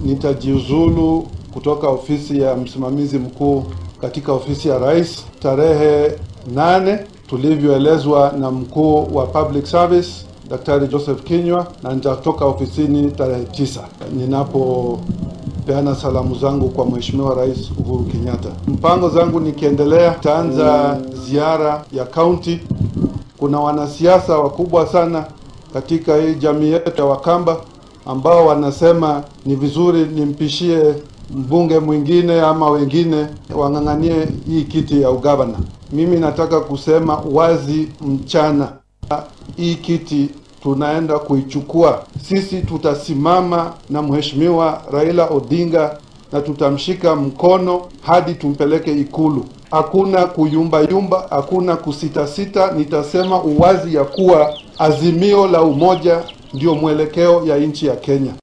nitajiuzulu kutoka ofisi ya msimamizi mkuu katika ofisi ya rais tarehe nane tulivyoelezwa na mkuu wa public service Daktari Joseph Kinywa, na nitatoka ofisini tarehe tisa ninapopeana salamu zangu kwa Mheshimiwa Rais Uhuru Kenyatta. Mpango zangu nikiendelea, taanza ziara ya kaunti. Kuna wanasiasa wakubwa sana katika hii jamii yetu ya Wakamba ambao wanasema ni vizuri nimpishie mbunge mwingine ama wengine wang'ang'anie hii kiti ya ugavana. Mimi nataka kusema wazi mchana, hii kiti tunaenda kuichukua sisi. Tutasimama na mheshimiwa Raila Odinga na tutamshika mkono hadi tumpeleke Ikulu. Hakuna kuyumbayumba, hakuna kusitasita. Nitasema uwazi ya kuwa azimio la umoja ndio mwelekeo ya nchi ya Kenya.